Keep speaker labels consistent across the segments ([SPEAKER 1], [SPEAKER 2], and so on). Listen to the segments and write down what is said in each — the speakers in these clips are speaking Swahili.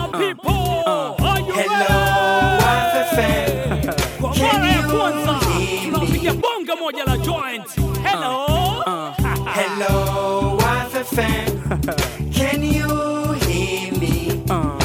[SPEAKER 1] people. Are you
[SPEAKER 2] Hello,
[SPEAKER 1] ready? Kwa
[SPEAKER 2] Can
[SPEAKER 1] mara ya
[SPEAKER 2] you
[SPEAKER 1] kwanza
[SPEAKER 2] hear me?
[SPEAKER 1] tunapiga bonga moja la joint. Hello.
[SPEAKER 2] Hello, FFM. Can you hear me?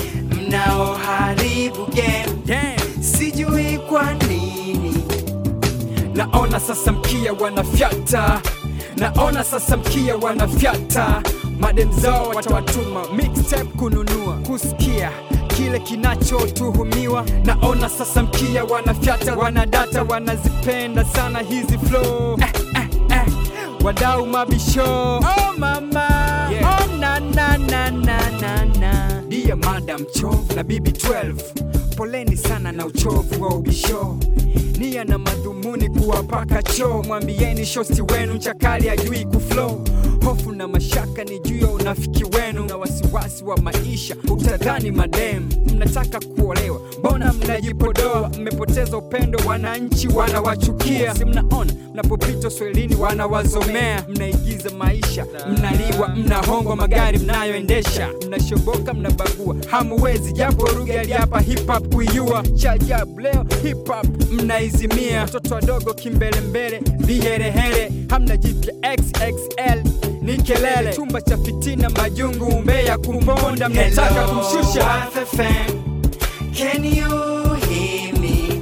[SPEAKER 2] Mnaoharibu game, sijui kwa nini.
[SPEAKER 3] Naona sasa mkia wanafyata, naona sasa mkia wanafyata, madem zao watawatuma mixtape kununua, kusikia kile kinachotuhumiwa. Naona sasa mkia wanafyata, wanadata, wanazipenda sana hizi flow eh, eh, eh. Wadau mabisho, oh mama,
[SPEAKER 2] Yeah.
[SPEAKER 3] oh na na na na na na. Dia madam chovu na bibi 12 poleni sana na uchovu wa ubisho nia na madhumuni kuwapaka choo mwambieni shosti wenu mchakali ajui kuflow hofu na mashaka ni juu ya unafiki wenu na wasiwasi wa maisha utadhani madem mnataka kuolewa mbona mnajipodoa mmepoteza upendo wananchi wanawachukia si mnaona mnapopita swelini wanawazomea mnaigiza maisha mnaliwa mnahongwa magari mnayoendesha mnashoboka mnabagua hamuwezi japo lugha hapa hip hop kuiua chajabu leo hip hop mnaizimia watoto wadogo kimbelembele viherehere hamna jipya xxl ni kelele chumba cha fitina majungu umbea kumponda mnataka kumshusha
[SPEAKER 2] Hello, FFM. Can you hear me?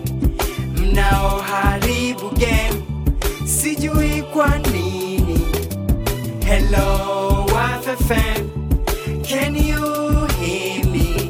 [SPEAKER 2] Mnaoharibu game, sijui kwa nini. Hello, FFM. Can you hear me?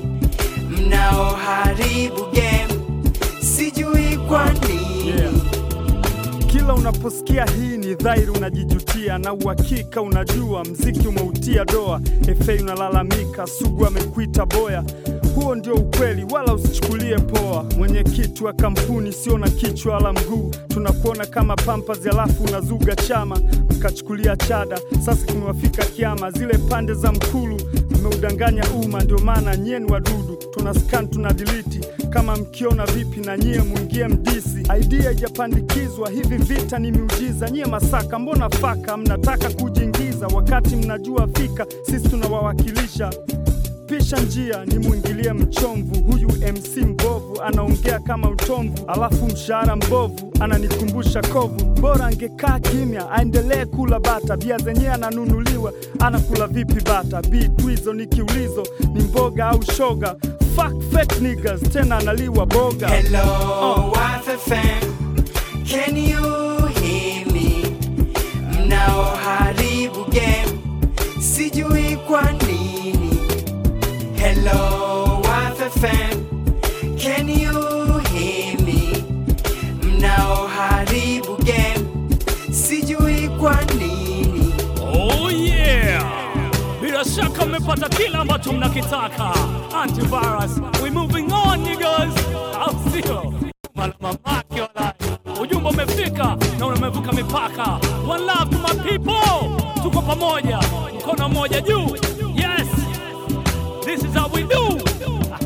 [SPEAKER 2] Mnaoharibu game, sijui kwa nini.
[SPEAKER 4] Kila unaposikia hii ni dhahiri unajijutia, na uhakika unajua mziki umeutia doa. Efe unalalamika, Sugu amekuita boya. Huo ndio ukweli, wala usichukulie poa. Mwenyekiti wa kampuni sio na kichwa wala mguu, tunakuona kama pampas, alafu unazuga chama mkachukulia chada. Sasa kimewafika kiama, zile pande za Mkulu mmeudanganya umma, ndio maana nyie ni wadudu. Tuna scan tuna delete, kama mkiona vipi na nyie mwingie mdisi. Idea haijapandikizwa, hivi vita ni miujiza. Nyie Masaka mbona faka, mnataka kujiingiza wakati mnajua fika sisi tunawawakilisha pisha njia ni mwingilie mchomvu. Huyu MC mbovu anaongea kama utomvu, alafu mshahara mbovu ananikumbusha kovu. Bora angekaa kimya aendelee kula bata, bia zenyewe ananunuliwa, anakula vipi bata? Bitu hizo ni kiulizo, ni mboga au shoga? Fuck fake niggas, tena analiwa boga.
[SPEAKER 2] Hello, FFM. Can you hear me? Mnaoharibu game, sijui kwa nini. Hello, FFM. Can you hear me? Mnaoharibu game, sijui kwa nini.
[SPEAKER 1] Oh yeah! Bila shaka mmepata kila ambacho mnakitaka. Antivirus, we moving on niggas. Au sio? Mala mamake wala. Ujumbe umefika na umevuka mipaka. One love to my people. Tuko pamoja. Mkono mmoja juu. Yes. This is how we do.